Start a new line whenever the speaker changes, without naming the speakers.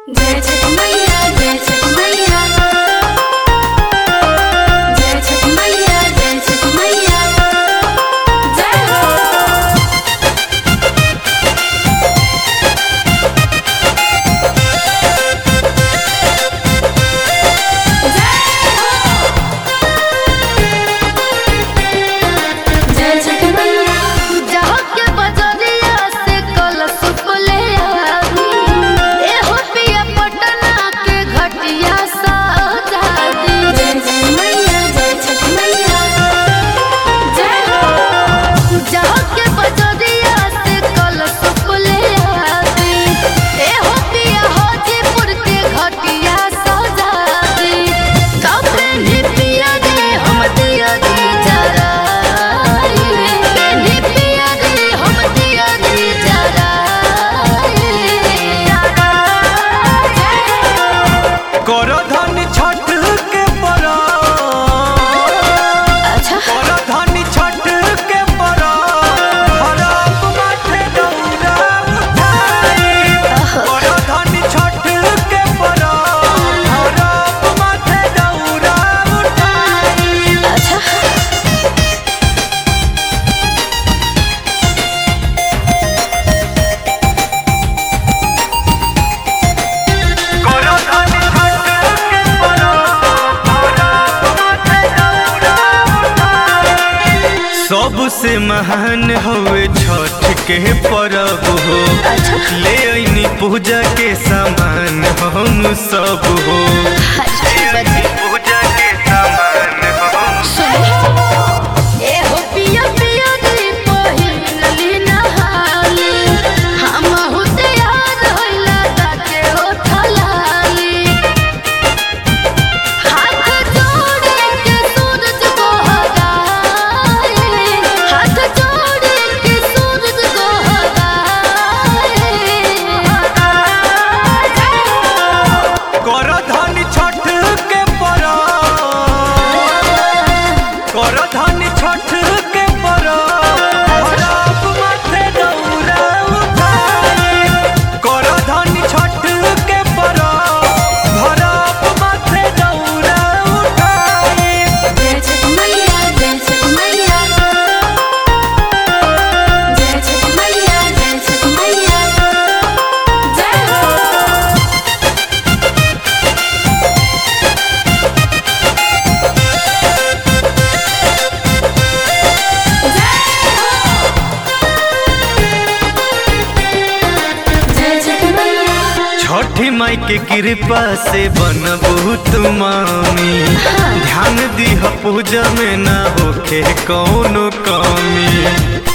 जय छठ मैया जय छठ मैया जय छठ मैया जय छठ मैया जय हो जय छठ मैया
जहाँ के बजरिया से कलश ले आवी एहो पिया पटना के घटिया सजा दी
जय जय मैया जय छठ मैया जय हो
जहाँ के बजरिया से कलश ले आवी एहो पिया हाजीपुर के घटिया सजा दी कपड़े पिया दे हम दिया दी जरा पेन्ही पिया दे हम दिया दी जरा
करधन छठ के परा
अच्छा
करधन छठ के परा हरप माथे दौरा उठाई करधन छठ के परा हरप माथे दौरा उठाई
अच्छा
करधन छठ के परा हरप माथे दौरा उठाई सबसे महान हवे छठ के परब हो ले अइनी पूजा के सामान हम सब हो पूजा के सामान हम
एहो पिया पिया दी पहिनली नहाली हमहु तैयार होइला ताके उठलाली हाथ जोड़े के सूरज को हगाए हाथ जोड़े के सूरज को हगाए
करधन छठ के परा करधन छठ के परा हरप माथे दौरा उठाई करधन छठ के परा हरप माथे दौरा उठाई
जय छठ मैया जय छठ मैया जय छठ मैया जय छठ मैया जय हो जय छठ मैया
छठी माई के कृपा से बनबू तू मामी ध्यान दीह पूजा में ना होखे कौनो कमी